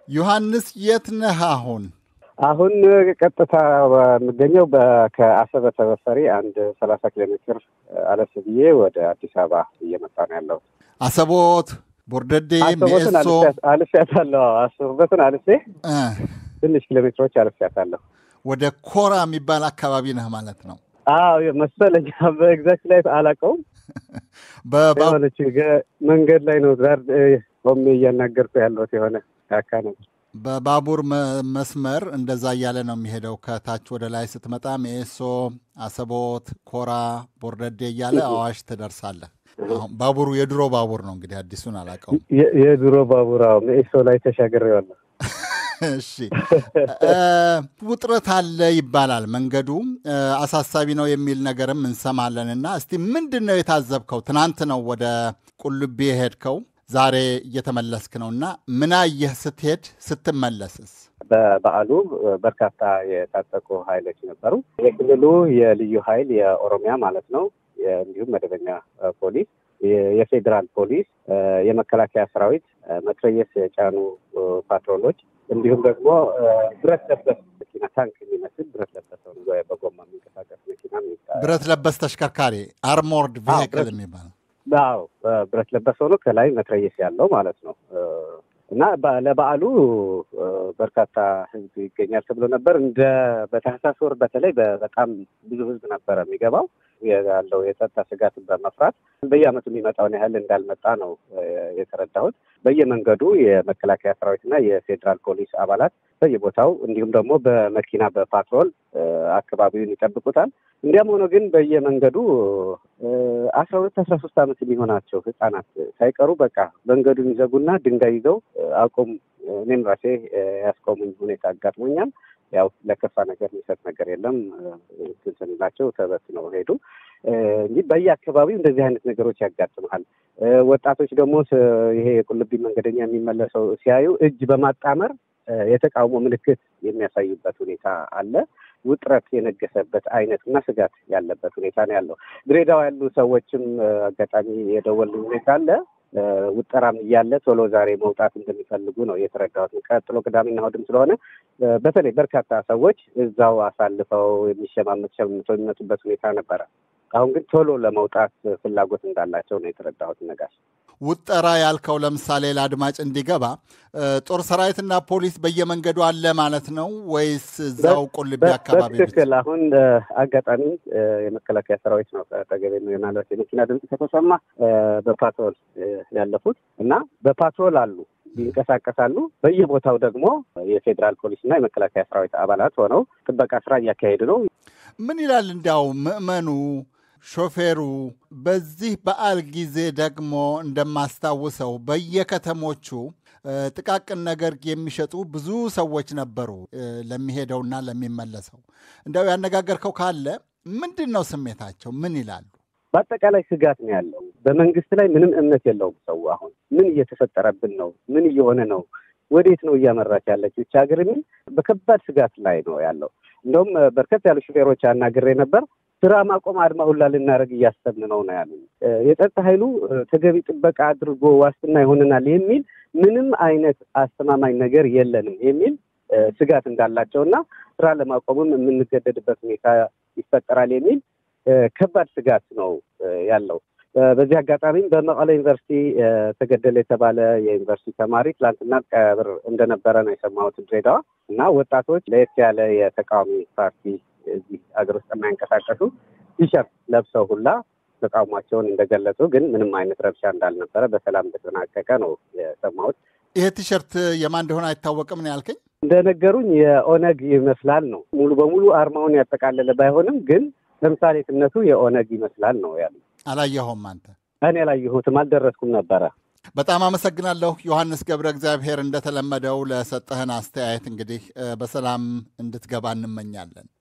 ዮሐንስ የት ነህ አሁን? አሁን ቀጥታ የምገኘው ከአሰበ ተበፈሪ አንድ ሰላሳ ኪሎ ሜትር አለፍ ብዬ ወደ አዲስ አበባ እየመጣ ነው ያለው። አሰቦት፣ ቦርደዴ፣ አሰቦትን ሜሶ አልፌያታለሁ። አሰቦትን አልፌ እ ትንሽ ኪሎ ሜትሮች አልፌያታለሁ። ወደ ኮራ የሚባል አካባቢ ነህ ማለት ነው። አዎ መሰለኝ። በኤግዛክት ላይ አላውቀውም። በባ- የሆነች ገ- መንገድ ላይ ነው ዛር ቆሜ እያናገርኩ ያለሁት የሆነ ካካ ነው። በባቡር መ- መስመር እንደዛ እያለ ነው የሚሄደው። ከታች ወደ ላይ ስትመጣ ሜሶ፣ አሰቦት፣ ኮራ፣ ቦርደዴ እያለ አዋሽ ትደርሳለህ። አሁን ባቡሩ የድሮ ባቡር ነው እንግዲህ አዲሱን አላውቀውም። የ- የድሮ ባቡራው ሜሶ ላይ ተሻግሬዋለሁ። እሺ እ፣ ውጥረት አለ ይባላል። መንገዱ እ፣ አሳሳቢ ነው የሚል ነገርም እንሰማለን። እና እስቲ ምንድን ነው የታዘብከው? ትናንት ነው ወደ ቁልቢ የሄድከው፣ ዛሬ እየተመለስክ ነው እና ምን አየህ ስትሄድ ስትመለስስ? በበዓሉ በርካታ የታጠቁ ኃይሎች ነበሩ። የክልሉ የልዩ ኃይል የኦሮሚያ ማለት ነው፣ የ- እንዲሁም መደበኛ እ፣ ፖሊስ፣ የ- የፌዴራል ፖሊስ፣ እ፣ የመከላከያ ሰራዊት፣ እ፣ መትረየስ የጫኑ እ፣ ፓትሮሎች እንዲሁም ደግሞ እ፣ ብረት ለበስ መኪና ታንክ የሚመስል ብረት ለበስ ሆኖ በጎማ የሚንቀሳቀስ መኪና የሚባል ብረት ለበስ ተሽከርካሪ አርሞርድ ቬሂክል ብረት- የሚባል አዎ ብረት ለበስ ሆኖ ከላይ መትረየስ ያለው ማለት ነው። እ፣ እና በ- ለበዓሉ እ፣ በርካታ ሕዝብ ይገኛል ተብሎ ነበር። እንደ በታህሳስ ወር በተለይ በ- በጣም ብዙ ሕዝብ ነበረ የሚገባው ያለው የጸጥታ ስጋትን በመፍራት በየዓመቱ የሚመጣውን ያህል እንዳልመጣ ነው እ፣ የተረዳሁት። በየመንገዱ የመከላከያ ሰራዊትና የፌዴራል ፖሊስ አባላት በየቦታው እንዲሁም ደግሞ በመኪና በፓትሮል እ፣ አካባቢውን ይጠብቁታል። እንዲያም ሆኖ ግን በየመንገዱ አስራ ሁለት አስራ ሶስት ዓመት የሚሆናቸው ህጻናት ሳይቀሩ በቃ መንገዱን ይዘጉና ድንጋይ ይዘው እ፣ አቁም እኔም ራሴ እ፣ ያስቆሙኝ ሁኔታ አጋጥሞኛል። ያው ለከፋ ነገር የሚሰጥ ነገር የለም እ፣ እንትን ስንላቸው ተበትነው ሄዱ እ፣ እንጂ በየአካባቢው እንደዚህ አይነት ነገሮች ያጋጥመሃል። እ፣ ወጣቶች ደግሞ ስ- ይሄ የቁልቢ መንገደኛ የሚመለሰው ሲያዩ እጅ በማጣመር እ፣ የተቃውሞ ምልክት የሚያሳዩበት ሁኔታ አለ። ውጥረት የነገሰበት አይነት እና ስጋት ያለበት ሁኔታ ነው ያለው። ድሬዳዋ ያሉ ሰዎችም እ፣ አጋጣሚ የደወሉኝ ሁኔታ አለ። እ፣ ውጠራም እያለ ቶሎ ዛሬ መውጣት እንደሚፈልጉ ነው የተረዳሁት። ቀጥሎ ቅዳሜና እሑድም ስለሆነ እ፣ በተለይ በርካታ ሰዎች እዛው አሳልፈው የሚሸማመት ሸምተው የሚመጡበት ሁኔታ ነበረ። አሁን ግን ቶሎ ለመውጣት ፍላጎት እንዳላቸው ነው የተረዳሁት። ነጋሽ ውጠራ ያልከው ለምሳሌ ለአድማጭ እንዲገባ እ፣ ጦር ሰራዊትና ፖሊስ በየመንገዱ አለ ማለት ነው ወይስ እዛው ቁልቢ አካባቢ ብቻ? በትክክል አሁን እ፣ አጋጣሚ እ፣ የመከላከያ ሰራዊት ነው ከጠገቤ ነው ምናልባት የመኪና ድምፅ ከተሰማ እ፣ በፓትሮል እ፣ ያለፉት እና በፓትሮል አሉ ይንቀሳቀሳሉ። በየቦታው ደግሞ የፌዴራል ፖሊስና የመከላከያ ሰራዊት አባላት ሆነው ጥበቃ ስራ እያካሄዱ ነው። ምን ይላል እንዲያው ምዕመኑ ሾፌሩ? በዚህ በዓል ጊዜ ደግሞ እንደማስታውሰው በየከተሞቹ እ፣ ጥቃቅን ነገር የሚሸጡ ብዙ ሰዎች ነበሩ እ፣ ለሚሄደውና ለሚመለሰው። እንዲያው ያነጋገርከው ካለ ምንድን ነው ስሜታቸው? ምን ይላሉ? በአጠቃላይ ስጋት ነው ያለው። በመንግስት ላይ ምንም እምነት የለውም ሰው። አሁን ምን እየተፈጠረብን ነው? ምን እየሆነ ነው? ወዴት ነው እያመራች ያለች ብቻ ሀገር የሚል በከባድ ስጋት ላይ ነው ያለው። እንደውም እ፣ በርከት ያሉ ሹፌሮች አናግሬ ነበር። ስራ ማቆም አድማ ሁላ ልናደርግ እያሰብን ነው ነው ያሉ። እ፣ የጸጥታ ኃይሉ እ፣ ተገቢ ጥበቃ አድርጎ ዋስትና ይሆነናል የሚል ምንም አይነት አስተማማኝ ነገር የለንም የሚል እ፣ ስጋት እንዳላቸው እና ስራ ለማቆምም የምንገደድበት ሁኔታ ይፈጠራል የሚል እ፣ ከባድ ስጋት ነው እ፣ ያለው። እ፣ በዚህ አጋጣሚም በመቀለ ዩኒቨርሲቲ እ፣ ተገደለ የተባለ የዩኒቨርሲቲ ተማሪ ትላንትና ቀብር እንደነበረ ነው የሰማሁት ድሬዳዋ እና ወጣቶች ለየት ያለ የተቃዋሚ ፓርቲ እዚህ ሀገር ውስጥ የማይንቀሳቀሱ ቲሸርት ለብሰው ሁላ ተቃውሟቸውን እንደገለጹ ግን ምንም አይነት ረብሻ እንዳልነበረ በሰላም እንደተጠናቀቀ ነው የሰማሁት። ይሄ ቲሸርት የማን እንደሆነ አይታወቅም ነው ያልከኝ? እንደነገሩኝ የኦነግ ይመስላል ነው ሙሉ በሙሉ አርማውን ያጠቃለለ ባይሆንም ግን ተምሳሌትነቱ የኦነግ ይመስላል ነው ያሉ። አላየኸውም አንተ? እኔ አላየሁትም፣ አልደረስኩም ነበረ። በጣም አመሰግናለሁ ዮሐንስ ገብረ እግዚአብሔር። እንደተለመደው ለሰጠህን አስተያየት እንግዲህ እ፣ በሰላም እንድትገባ እንመኛለን።